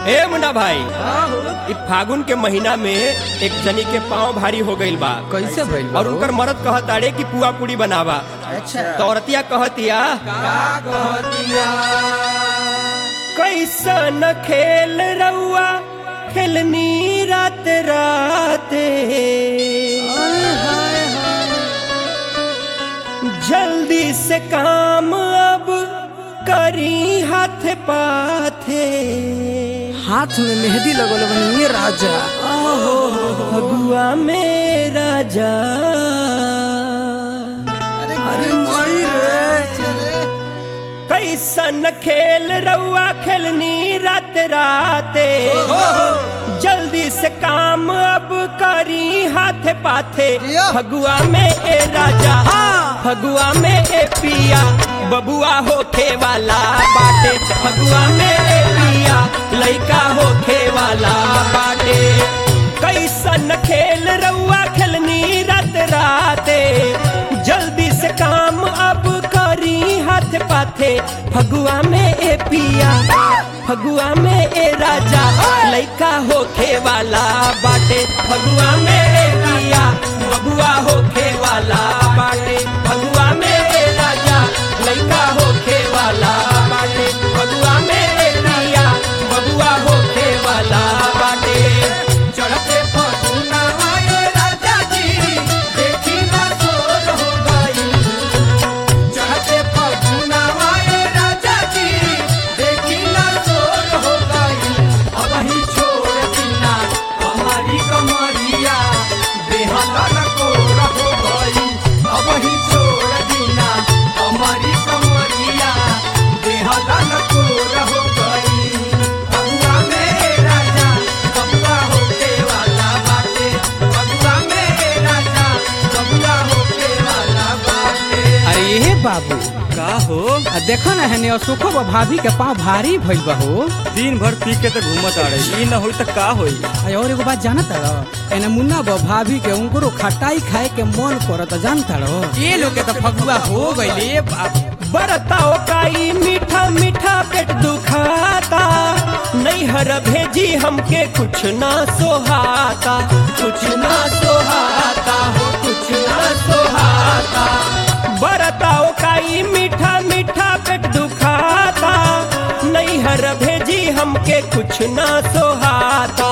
ए मुन्ना भाई इ फागुन के महीना में एक जनी के पाँव भारी हो गईल बा कैसे भइल बा और हो? उनकर मरद कहताड़े कि पुआ पूरी बनावा अच्छा तो औरतिया कहतिया कैसन खेल रउआ खेलनी रात राते जल्दी से काम अब करी हाथ पाथे हाथ में मेहंदी लगल बनी ये राजा फगुआ में राजा अरे माई रे कैसन खेल रउआ खेलनी रात राते जल्दी से काम अब करी हाथ पाथे फगुआ में ए राजा फगुआ में ए पिया बबुआ होखे वाला बाटे फगुआ में ए पिया लइका होखे वाला बाटे कैसन खेल रउआ खेलनी रात राते जल्दी से काम अब करी हाथ पाथे फगुआ में ए पिया फगुआ में ए राजा लइका होखे वाला बाटे फगुआ में ए पिया बबुआ होखे वाला बाटे फगुआ में ए राजा लइका होखे वाला बाटे फगुआ में ए पिया बबुआ होखे वाला बाटे चढ़ते फगुना आए राजा जी देखी ना सोर हो गई चढ़ते फगुना आए राजा जी देखी ना सोर हो गई अब ही छोड़ दीना हमारी कमरिया बेहतर को हो गई अब ही छोड़ दीना हमारी कमरिया बेहतर को हो गई फगुआ में राजा बबुआ होके वाला बाटे फगुआ में राजा बबुआ होके वाला बाटे अरे ये बाबू का हो आ देखो ना हने अशोको बा भाभी के पाँव भारी भइल बा हो दिन भर पी के तो घूमत आ रही ई न होई तो का होई आ और एगो बात जानता रहो एने मुन्ना बा भाभी के उनको खटाई खाए के मन करत जानता रहो ये लोग के तो फगुआ हो गइले बाप बरताओ काई मीठा मीठा पेट दुखाता नैहर भेजी हमके कुछ ना सोहाता कुछ ना सोहाता हो कुछ ना सोहाता बरताओ काई मीठा मीठा पेट दुखाता नैहर भेजी हमके कुछ ना सोहाता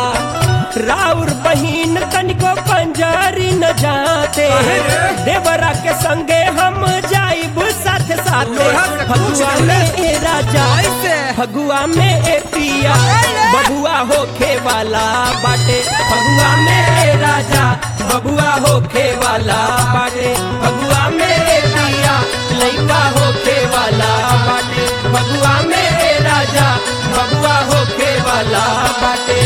राउर बहिन तनिको पंजारी न जाते देवरा के संगे हम जाइब साथ साथ फगुआ में ए राजा फगुआ में ए पिया बबुआ होखे वाला बाटे फगुआ में ए राजा बबुआ होखे वाला बाटे फगुआ में ए पिया लइका होखे वाला बाटे फगुआ में ए राजा बबुआ होखे वाला बाटे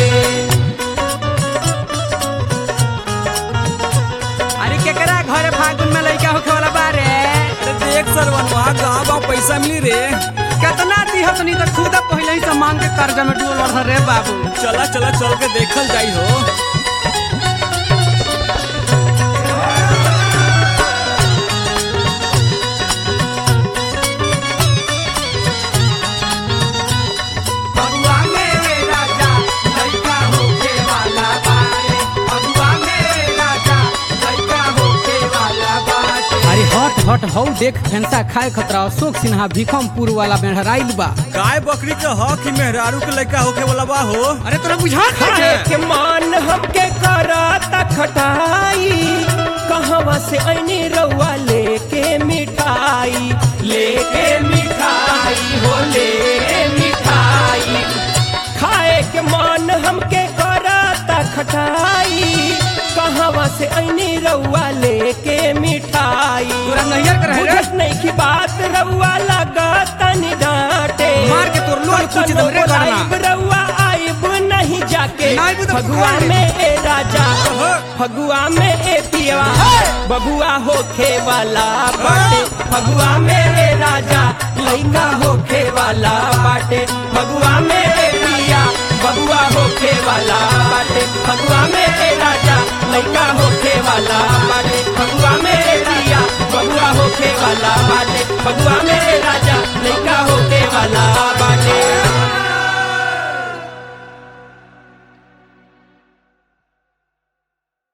अरे केकरा घरे फागुन में लइका होखे वाला बारे अरे देख सरवन वहाँ कहाँ बा पैसा मिली रे केतना दिहत नहीं तो खुदा पहले ही से मांग के कर्जा में डूबल रह रे बाबू चला चला चल के देखल जाई हो फगुआ में राजा लइका होखे वाला बाटे फगुआ में राजा लइका होखे वाला बाटे अरे हट हट हौ देख फेंसा खाए खतरा अशोक सिन्हा भीखमपुर वाला बेहराइल बा गाय बकरी के हक ही मेहरारू के लड़का होके वाला बा हो अरे तोरा बुझा खाए के मान हमके कराता खटाई कहवा से ऐनी रउआ लेके मिठाई लेके मिठाई हो लेके मिठाई खाए के मान हमके कराता खटाई कहवा से ऐनी रउआ लेके मिठाई तोरा नैयर के रहे रे। बुझत नहीं की बात रउआ लगा तनी डांटे मार के तोर लोल कुछ दो रे करना। आइब रउआ आइब नहीं जाके ना आइब तो फगुआ खाए। में ए राजा फगुआ में ए पिया बबुआ होखे वाला बाटे फगुआ में ए राजा लइका होखे वाला बाटे फगुआ में ए पिया बबुआ होखे वाला बाटे फगुआ में ए राजा लइका होखे वाला बाटे फगुआ